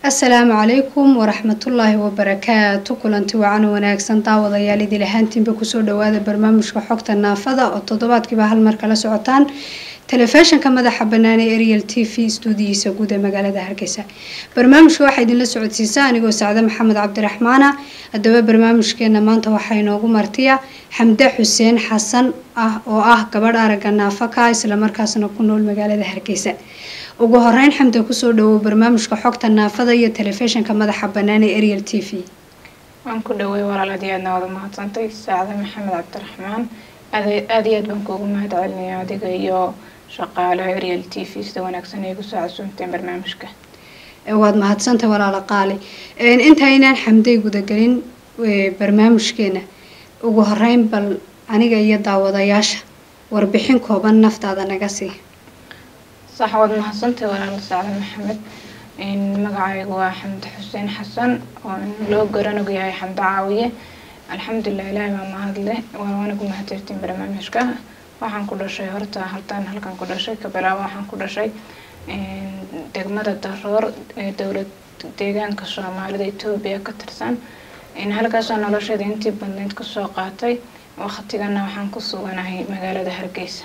asalaamu calaykum waraxmatullaahi wabarakaatu kulanti wacan wanaagsan daawadayaal idil ahaantiinba kusoo dhawaada barnaamijka xogta naafada oo toddobaadkiiba hal mar kala socotaan telefishinka madaxa bannaan ee ariel t v stuudiyiisa guud ee magaalada hargeysa barnaamijka waxaa idinla socodsiisaa anigoo sacde maxamed cabdiraxmaana haddaba barnaamijkeena maanta waxaa inoogu martiya xamde xuseen xasan ah oo ah gabadh aragga naafaka islamarkaasna ku nool magaalada hargeysa ugu horeyn xamde kusoo dhawow barnaamijka xogta naafada iyo telefishinka madaxa bannaan ee ariel t v waan ku dhawey walaal aad iyo aadna wada mahadsantay saacade maxamed cabdiraxmaan aada iyo aad baan kuugu mahad celinaya adiga iyo shaqaalaha ariel t v sida wanaagsan ay kusoo casuumteen barnaamijka waad mahadsantay walaalo qaali intaynaan xamday gudagelin barnaamijkeena ugu horeyn bal aniga iyo daawadayaasha warbixin kooban naftaada naga sii sax waad mahadsantay walaal saacde maxamed magacaygu waa xamde xuseen xasan oo loo garanog yahay xamde caawiye alxamdulilah ilaahi baa mahadle waana ku mahadtirtiin barnaamijka waxaan ku dhashay horta haltaan halkan ku dhashay kabilaabo waxaan ku dhashay degmada daroor ee dowlad deegaanka soomaalida etoobiya ka tirsan halkaasoo nolosheeda intii badneyd kasoo qaatay waqtigana waxaan ku suganahay magaalada hargeysa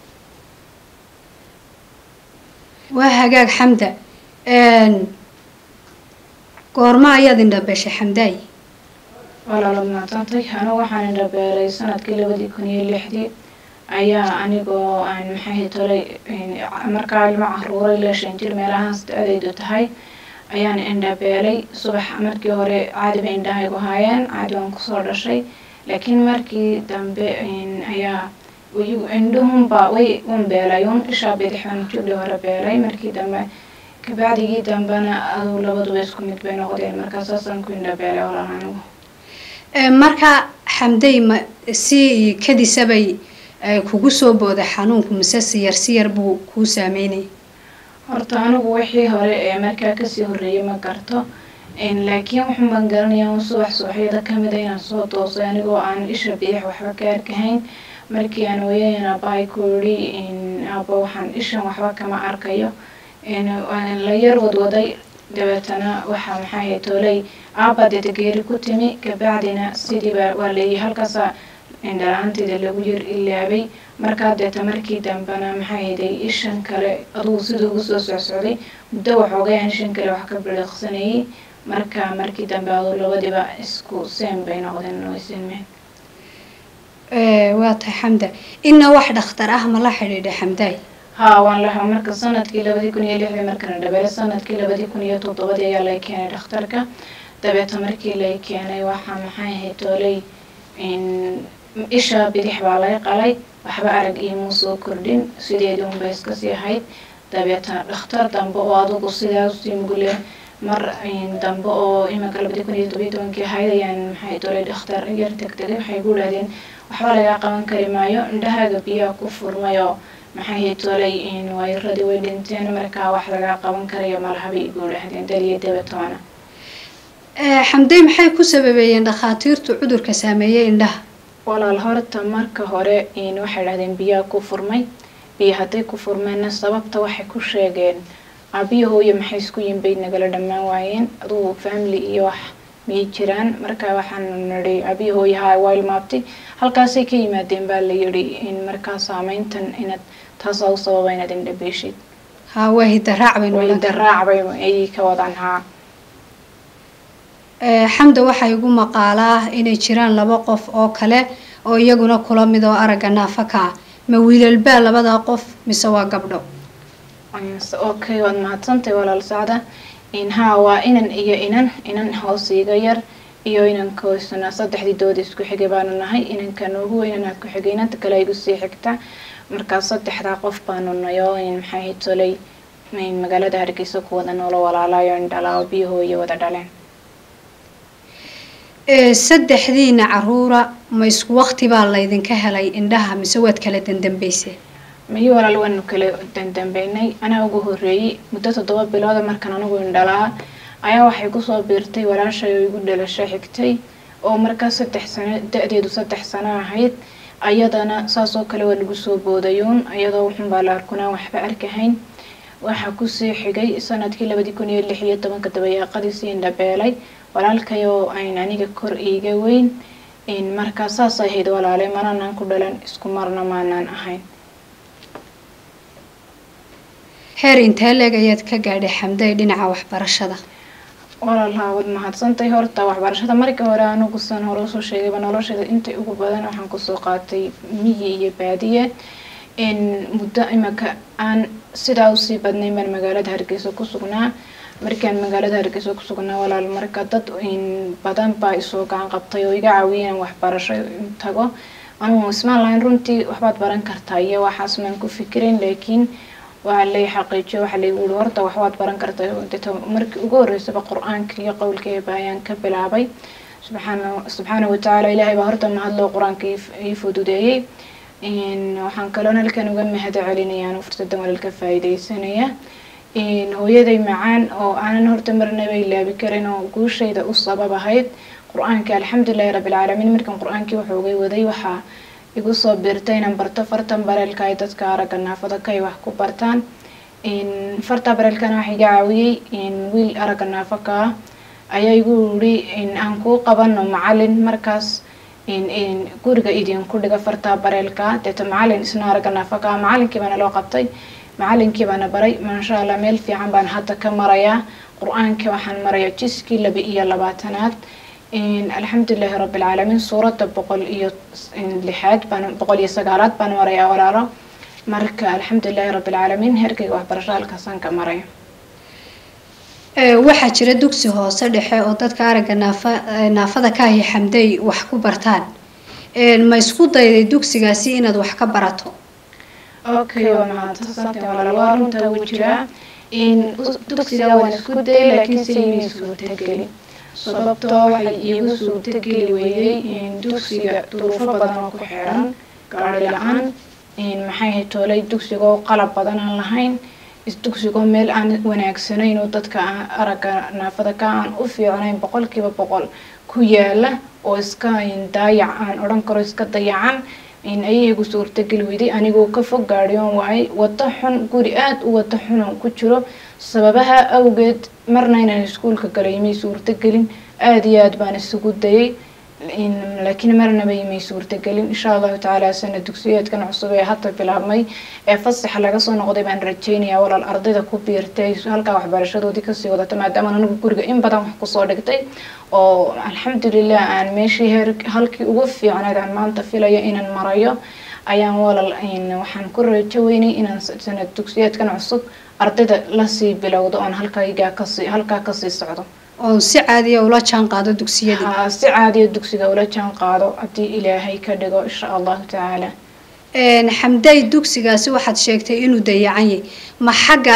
waa hagaag xamda goormo ayaad indhabeshay xamdaay walaalood mahadsantay anigu waxaan indhabeelay sanadkii labadii kun iyo lixdii ayaa anigoo aan maxay tolay markaa ilmo caruuray ilaa shan jir meelahaas da-adaydu tahay ayaan indhabeelay subax markii hore caadi bay indhahaygu haayeen caadi waan kusoo dhashay laakiin markii dambe ayaa indhuhunba way un beelayun ishaa bidixban jugli hore beelay markii dambe kabacdigii dambena aduu labaduba isku mid bay noqdeen markaa saasaan ku indhabeelay walaal anigu marka xamday ma si kadisabay kugu soo booday xanuunku mise siyar siyar buu kuu saameynayay horta anigu wixii hore ee markaa kasii horreeyay ma garto laakiin waxun baan garanaya un subax subaxyada kamida inaan soo toosay anigoo aan isha bidix waxba ka arkahayn markii aan hooyadan aabbahay ku yidhi aabba waxaan ishan waxba kama arkayo la yar wadwaday dabeetana waxaa maxaa toolay aabba dedegeeri ku timi kabacdina sidiiba waa leeyahay halkaasa indhala-aanteeda lagu yar ilaabay markaa deeta markii dambena maxaa yeday ishan kale adugu siduu ugu soo socsocday muddo waxoogay aan ishan kale wax ka biliqsanayay marka markii dambe aduu labadiiba isku seem bay noqdeen noisinmeen waa tahay xamda ina wax dhakhtar ah ma la xidhiidha xamdaay haa waan laha marka sanadkii labadii kun iyo lixdii markana dhabeele sanadkii labadii kun iyo toddobadii ayaa lay keenay dhakhtarka dabeeta markii lay keenay waxaa maxay ahayd toolay isha bidix baa lay qalay waxba arag iimuu soo kordhin sideedii unbay iskasii ahayd dabeeta dhakhtar dambe oo adugu sidaa usii mugule mar dambe oo imanka labadii kun iyo todobiyi tobankii ahayd ayaan maxay toolay dhakhtar yar tegtegay waxay gu dhahdeen waxba lagaa qaban kari maayo indhahaaga biyaha ku furmayoo maxay tolay wayradii way dhinteen markaa wax lagaa qaban karayo malahabay igu dhahdeen daliyo dabatoona xamday maxay ku sababeeyeen dhakhaatiirtu cudurka saameeyey indhaha walaal horta marka hore waxay dhahdeen biyaha ku furmay biyo hadday ku furmeenna sababta waxay ku sheegeen aabiyahooyo maxay isku yimbay nagala dhammaan waayeen adugu family iyo wax miyay jiraan markaa waxaan nidhi aabiyahooyaha waa ilmaabtay halkaasay ka yimaadeen baa la yidhi in markaa saameyntan inaad taasaa u sababa inaad indhabeeshid haa waa hidaraac hidaraac bay ayay ka wadaan haa xamda waxaa igu maqaalaa inay jiraan laba qof oo kale oo iyaguna kula mid oo aragga naafaka ah ma wiilalbaa labada qof mise waa gabdho okay waad mahadsantay walaal sacda haa waa inan iyo inan inan hoos iga yar iyo inanka hoysana saddexdii dooda isku xigay baanu nahay inanka noogu weyn inaa ku xigay inanta kale igu sii xigta markaa saddexdaa qof baanu nayo maxay tolay magaalada hargeysa ku wada noolo walaalayo indhalaa biyahooyo wada dhaleen saddexdiina caruura ma isku waqti baa laydinka helay indhaha mise waad kala dandambeyseen miyi walaal waanu kala dandambeynay anaa ugu horreeyey muddo toddoba bilooda markaan anigu indhalaa ayaa waxay kusoo biirtay walaashay oo igu dhalasho xigtay oo markaa saddex sano da-deedu saddex sano ahayd ayadana saasoo kale waa lagu soo boodayuun iyadoo wuxunbaa la arkunaan waxba arkahayn waxaa kusii xigay sanadkii labadii kun iyo lix iyo tobanka dabayaaqadiisii indhabeelay walaalkayoo ayn aniga kor iiga weyn markaa saas ahayd walaale mananaan ku dhalan isku marna maanaan ahayn heer intee leeg ayaad ka gaadhay xamday dhinaca waxbarashada walaalaha waad mahadsantay horta waxbarashada markii hore anigu san hore usoo sheegayba nolosheeda intay ugu badan waxaan kusoo qaatay miyi iyo baadiye muddo imika aan sidaa usii badnay baan magaalada hargeysa ku sugnaa markaan magaalada hargeysa ku sugnaa walaal marka dad badan baa isoo gacan qabtay oo iga caawiyeen waxbarasho tago anugu ismaan lahayn runtii waxbaad baran kartaa iyo waxaas maan ku fikirin laakiin waa lay xaqiijiyo waxa laygu uri horta waxbaad baran kartaa deta markii ugu horreysaba qur-aanka iyo qowlka eeba ayaan ka bilaabay subxaana subxaana watacaala ilaahay baa horta mahadloo qur-aanka ii fududeeyey waxaan kaloon halkan uga mahad celinayaan fursadan walaalka faa'iideysanaya hooyaday macaan oo aanan horta marnaba ilaabi karin oo guushayda u sabab ahayd qur-aanka alxamdulilahi rabbilcaalamiin markan qur-aankii waxoogay waday waxaa igu soo biirtay inaan barto fartan bareelka ay dadka aragga naafada ka ay wax ku bartaan farta bareelkana waxa iga caawiyey wiil aragga naafo ka ah ayaa igu yiri aan kuu qabano macalin markaas guriga idinku dhiga farta bareelka deeta macalin isna aragga naafo ka ah macalinkii baana loo qabtay macalinkii baana baray maasha allah meel fiican baan hadda ka marayaa qur-aankii waxaan marayaa jiskii laba iyo labaatanaad alxamdulilahi rabbilcaalamiin suuradda boqol iyo lixaad baan boqol iyo sagaalaad baan marayaa walaalo marka alxamdulilahi rabbilcaalamiin heerkayga waxbarasho halkaasaan ka maraya waxaa jira dugsi hoose dhexe oo dadka aragga naafa naafada ka ahi xamday wax ku bartaan ma isku dayday dugsigaasi inaad wax ka barato okay waa mahadsantahay walaal waa runta wuu jiraa dugsiga waan isku dayay laakiin se imay suurtagelin sababtoo waxay iigu suurtageli weeyey dugsiga duruufo badan oo ku xiran gaari la-aan maxay hay toolay dugsigoo qalab badan aan lahayn dugsigoo meel aan wanaagsanayn oo dadka aragga naafada ka aan u fiicnayn boqolkiiba boqol ku yaala oo iska daayac aan odhan karo iska dayacan ayay igu suurtageli weyday anigoo ka fog gaadhiyoon waay wado xun guri aada u wado xunon ku jiro sababaha awgeed marna inaan iskuulka galay imay suurtagelin aada iyo aad baan isugu dayay laakiin marnaba imay suurtagelin insha allahu tacaala sana dugsiyeedkan cusub ee hadda bilaabmay ee fasaxa laga soo noqday baan rajeynayaa walaal ardayda ku biirtay halkaa waxbarashadoodii kasii wadata maadaama anigu guriga in badan wax kusoo dhigtay oo alxamdulilah aan meeshii heer halkii ugu fiicnayd aan maanta filayo inaan marayo ayaan walal waxaan ku rajo weynay inaan sanad dugsiyeedkan cusub ardayda lasii bilowdo oon halkaygaa kasii halkaa kasii socdo oo si caadiya ula jaan qaado dugsiyadii haa si caadiya dugsiga ula jaan qaado haddii ilaahay ka dhigo insha allahu tacaala xamday dugsigaasi waxaad sheegtay inuu dayacan yahay ma xagga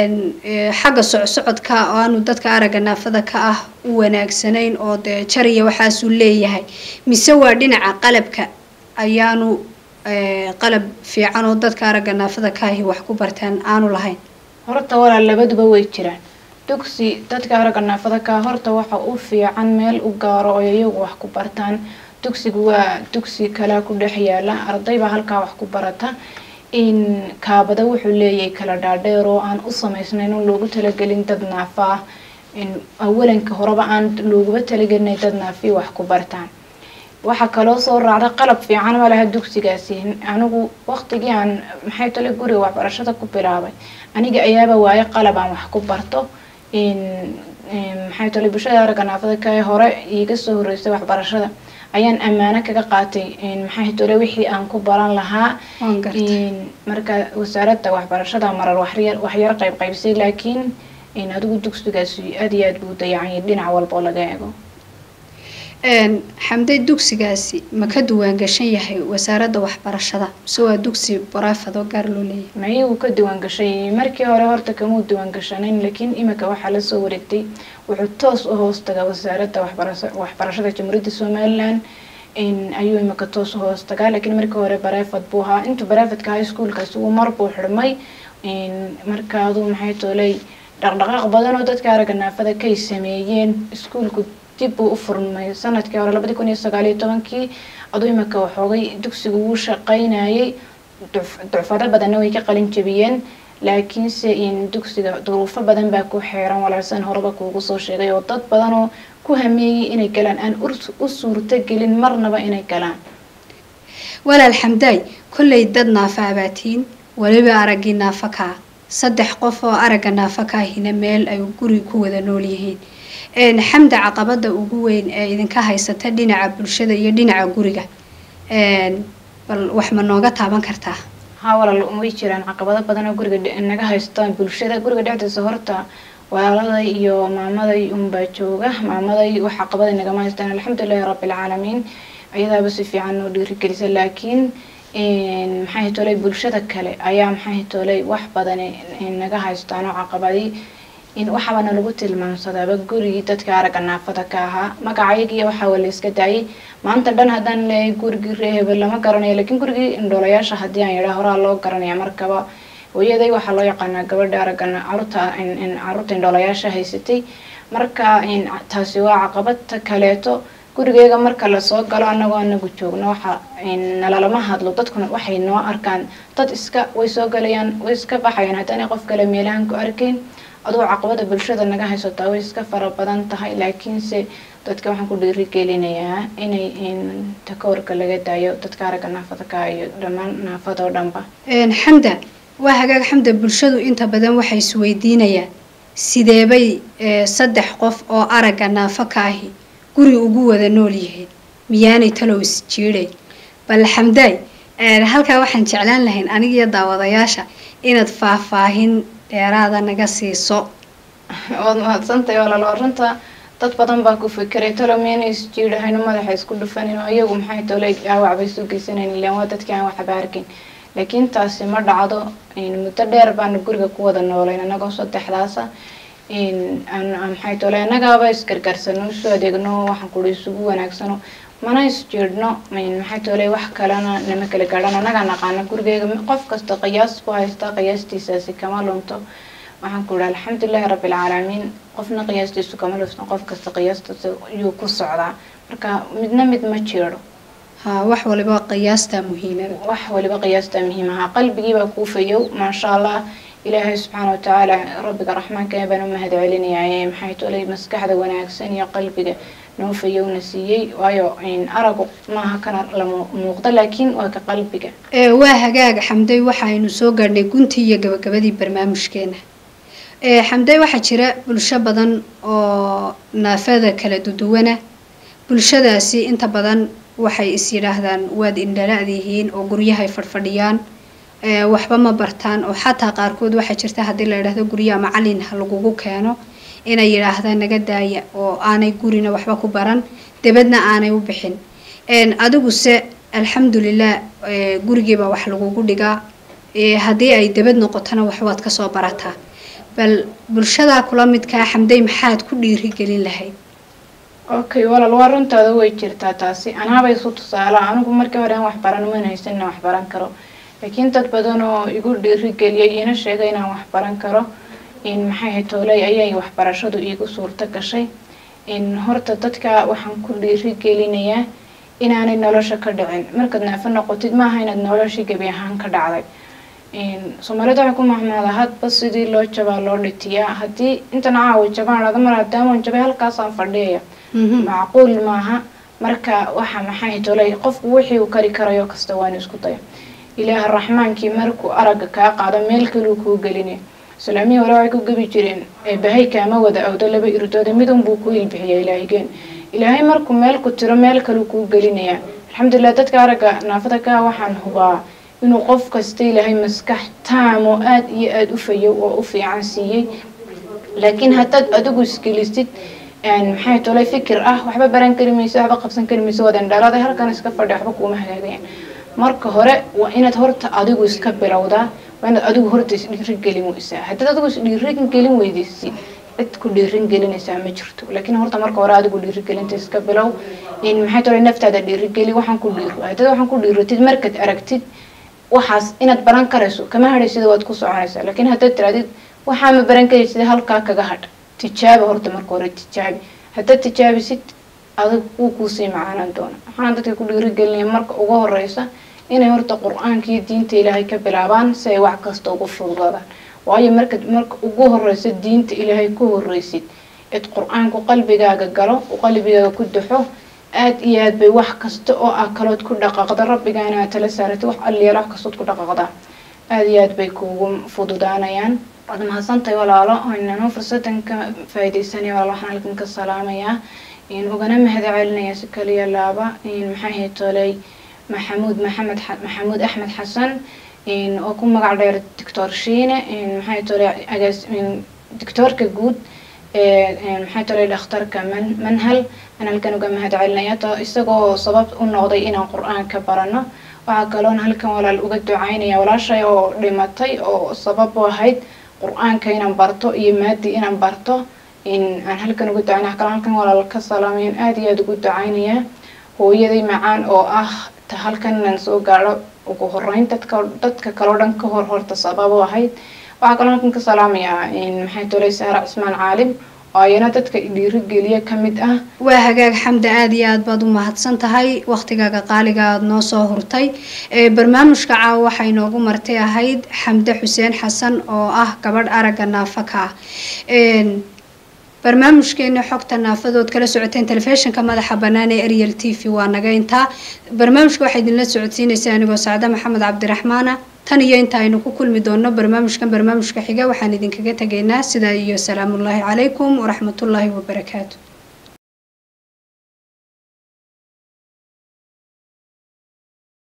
xagga socsocodka oo aanu dadka aragga naafada ka ah u wanaagsanayn oo dee jariya waxaasuu leeyahay mise waa dhinaca qalabka ayaanu qalab fiican oo dadka aragga naafada ka ahi wax ku bartaan aanu lahayn horta walaal labaduba way jiraan dugsi dadka aragga naafada ka horta waxa u fiican meel u gaaro oo iyagu wax ku bartaan dugsigu waa dugsi kalaa ku dhex yaala arday baa halkaa wax ku barata in kaabada wuxuu leeyahay kala dhaadheer oo aan u samaysnayn oo loogu talagelin dad naafa ah awalanka horeba aan looguba talagelinay dad naafi wax ku bartaan waxaa kaloo soo raacda qalab fiican ma laha dugsigaasi anigu waqtigii aan maxay tale guriga waxbarashada ku bilaabay aniga ayaaba waaye qalab aan wax ku barto maxay tale bulshada aragga naafada ka hore iiga soo horeysay waxbarashada ayaan ammaano kaga qaatay maxay tole wixii aan ku baran lahaa marka wasaaradda waxbarashada marar waxyar waxyar qayb qaybsay laakiin adigu dugsigaasi aada iyo aad buu dayacanyay dhinac walba oo laga eego xamday dugsigaasi ma ka duwaan gashan yahay wasaaradda waxbarashada mise waa dugsi baraafado gaar loo leeyahay mayi wuu ka diwaan gashay markii hore horta kamuu diwaan gashanayn laakiin imika waxaa lasoo wareegtay wuxuu toos u hoos tagaa wasaaradda waxbarashada jamhuuriyadda somalilan ayuu imika toos u hoos tagaa laakiin markii hore bareefad buu ahaa intuu bareefadka high schoolkaasi uu mar buu xidhmay markaadu maxay tooley dhaqdhaqaaq badan oo dadka aragga naafada kay sameeyeen iskuulku dib buu u furmay sanadkii hore labadi kun iyo sagaaliyo tobankii aduu imika waxoogay dugsigu wuu shaqaynayay ducfado badanna way ka qalin jabiyeen laakiinse in dugsiga duruufo badan baa ku xeeran walaalsan horeba kuugu soo sheegay oo dad badan oo ku hameeyey inay galaan aan u suurto gelin marnaba inay galaan walaal xamdaay kollay dad naafa abaatiin weliba araggii naafa kaa saddex qof oo aragga naafa kaahina meel ay guri ku wada nool yihiin xamda caqabada ugu weyn ee idinka haysata dhinaca bulshada iyo dhinaca guriga bal wax ma nooga taaban kartaa haa walaal way jiraan caqabado badan oo guriga naga haystaan bulshada guriga dhexdiisa horta walaaladay iyo maamaday unbaa jooga maamaday wax caqabada nagama haystaan alxamdulilahi rabbilcaalamiin ayadaaba si fiican noo dhiirigelisa laakiin maxay tolay bulshada kale ayaa maxay tolay wax badan naga haystaan oo caqabadi in waxaabana lagu tilmaamsadaaba gurigii dadka aragga naafada ka ahaa magacayagiiyo waxaa la iska daayay maanta dhan haddaan leeyahay gurigii ree hebel lama garanayo laakiin gurigii indhoolayaasha haddii aan yidhaa horaa loo garanaya markaba hooyaday waxaa loo yaqaanaa gabadha aragga caruurta caruurta indhoolayaasha haysatay marka taasi waa caqabadta kaleeto gurigeega marka lasoo galo anagoo anagu joogno waxa nalalama hadlo dadkuna waxay noo arkaan dad iska way soo galayaan way iska baxayaan haddaanay qof kale meelahan ku arkayn aduu caqabada bulshada naga haysataa way iska fara badan tahay laakiinse dadka waxaan ku dhiirigelinayaa inay takoorka laga daayo dadka aragga naafada ka iyo dhammaan naafada oo dhanba xamda waa hagaag xamda bulshadu inta badan waxay isweydiinayaan sideebay saddex qof oo aragga naafo ka ahi guri ugu wada nool yihiin miyaanay talow isjiiday bal xamdaay halkaa waxaan jeclaan lahayn anigiyo daawadayaasha inaad faahfaahin dheeraada naga siiso waad mahadsantahay walaal runta dad badan baa ku fikiray talo miyana isjiidhahayno madaxa isku dhufanin oo iyagu maxay tole dhaawac bay soo geysanayn ilaan waa dadkii aan waxba arkin laakiin taasi ma dhacdo muddo dheer baana guriga ku wada noolayn anagoo saddexdaasa maxay tole annagaaba isgargarsano usoo adeegno waxaan kuri isugu wanaagsano mana isjiidhno maxay tole wax kalena nama kala gaadhan annagaa naqaana gurigeyga qof kasta qiyaas ku haystaa qiyaastiisaasi kama lunto waxaan ku ihi alxamdulilahi rabbilcaalamiin qofna qiyaastiisu kama lunto qof kasta qiyaastiisa yuu ku socdaa marka midna mid ma jiidho ha wax waliba qiyaastaa muhiimada wax waliba qiyaastaa muhiim ahaa qalbigiibaa kuu fayow maasha allah ilaahay subxaana watacaala rabbiga raxmaanka baan u mahad celinayaa maxay tolay maskaxda wanaagsan iyo qalbiga noo fayowna siiyey waayo aragu maaha kana la muuqda laakiin waa ka qalbiga waa hagaaga xamday waxaynu soo gaadhnay guntii iyo gabagabadii barnaamijkeena xamday waxaa jira bulsho badan oo naafada kala duduwana bulshadaasi inta badan waxay is yidhaahdaan waad indhala-dihiin oo guryahay fadhfadhiyaan waxba ma bartaan oo xataa qaarkood waxaa jirta haddii la yidhahdo guryaha macalin ha lagugu keeno inay yidhaahdaan naga daaya oo aanay gurina waxba ku baran debadna aanay u bixin adiguse alxamdulilah gurigiibaa wax lagugu dhigaa haddii ay debad noqotona waxbaad kasoo barataa bal bulshadaa kula midkaa xamday maxaad ku dhiirigelin lahayd okay walaal waa runtaada way jirtaa taasi anaaba isu tusaala anigu markii hore aan wax baran man haysanina wax baran karo laakiin dad badan oo igu dhiirigeliyay iina sheegay inaan wax baran karo in maxay ahayd tooley ayay waxbarashadu iigu suurto gashay in horta dadka waxaan ku dhiirigelinayaa inaanay nolosha ka dhicin markaad naafo noqotid maaha inaad noloshii gebi ahaan ka dhacday soomaalida waxay ku mahmaadaa hadba sidii loo jabaa loo dhitiyaa haddii intan caawa jabaan dhada mar haddaamaan jabay halkaasaan fadhiyaya macquul maaha marka waxa maxay tolay qofku wixii uu kari karayo kasta waan isku daya ilaah raxmaankii markuu aragga kaa qaado meel kaluu kuu gelinaya islaamihii hore waxay ku gebi jireen bahay kaama wada awdo laba irdooda midun buu ku ilbixiya ilaahigeen ilaahay markuu meel ku tiro meel kaluu kuu gelinaya alxamdulilah dadka aragga naafada kaa waxaan hubaa inuu qof kasta ilaahay maskax taam oo aada iyo aada u fayow oo u fiican siiyey laakiin haddaad adigu isgelisid maxay tolay fikir ah waxba baran kari mayso waxba qabsan kari mayso wadan dhalaaday halkan iska fadhi waxba kuuma hagaagayaan marka hore waa inaad horta adigu iska bilowdaa waa inaad adigu horta isdhiirigelin weysaa haddaad adigu isdhiirigelin weydaysid cid ku dhiirin gelinaysaa ma jirto laakiin horta marka hore adigu dhiirigelinta iska bilow in maxay tolay naftaada dhiirigeli waxaan ku dhiiro haddaad waxaan ku dhiiratid markaad aragtid waxaas inaad baran karayso kama hadhaysida waad ku soconaysaa laakiin haddaad tiraadid waxaa ma baran karaysid halkaa kaga hadh tijaabi horta marka hore tijaabi haddaad tijaabisid adag wuu kuusii macaanaan doona waxaan dadka ku dhiirigelinaya marka ugu horeysa inay horta qur-aanka iyo diinta ilaahay ka bilaabaan si ay wax kasta ugu fududaadaan waayo marka marka ugu horeysa diinta ilaahay ku horeysid id qur-aanku qalbigaaga galo uu qalbigaaga ku daxo aada iyo aad bay wax kasta oo ah kalood ku dhaqaaqda rabbigaana aad tala saaratay wax alliyaala wax kastood ku dhaqaaqda aada iyo aad bay kuugu fududaanayaan waad mahadsantahay walaalo inanu fursadan ka faaideysanaya walaalo waxaan halkan ka salaamayaa ugana mahad celinaya si kaliya laaba maxay ahayd toley maxamuud maxamed maxamuud axmed xasan oo ku magac dheer doctor shiine maxay toley agaas doctoorka guud maxay toley dhakhtarka man manhal aan halkan uga mahad celinaya to isagoo sabab u noqday inaan qur-aanka barano waxaa kaloon halkan walaal uga ducaynaya walaashay oo dhimatay oo sabab u ahayd qur-aanka inaan barto iyo maadi inaan barto in aan halkan uga ducaynaya kale halkan walaal ka salaamayan aada iyo aada ugu ducaynaya hooyaday macaan oo ah ta halkan inaan soo gaadho ugu horeyn dadka dadka kaleo dhan ka hor horta sabab u ahayd waxaa kaloo halkan ka salaamayaa maxay tolay saara cismaan caalim oo ayana dadka dhiirigeliya ka mid ah waa hagaag xamda aada iyo aad baad u mahadsan tahay waktigaaga qaaliga aada noo soo hurtay barnaamijka caawa waxay noogu martay ahayd xamde xuseen xasan oo ah gabadh aragga naafaka ah barnaamijkeena xogta naafadood kala socoteen telefishinka madaxa bannaan ee ariel t v waa naga intaa barnaamijka waxaa idinla socodsiinaysa anigoo sacde maxamed cabdiraxmaana tan iyo inta aynu ku kulmi doono barnaamijkan barnaamijka xiga waxaan idinkaga tegaynaa sidaa iyo salaamullaahi calaykum waraxmatullaahi wabarakaatu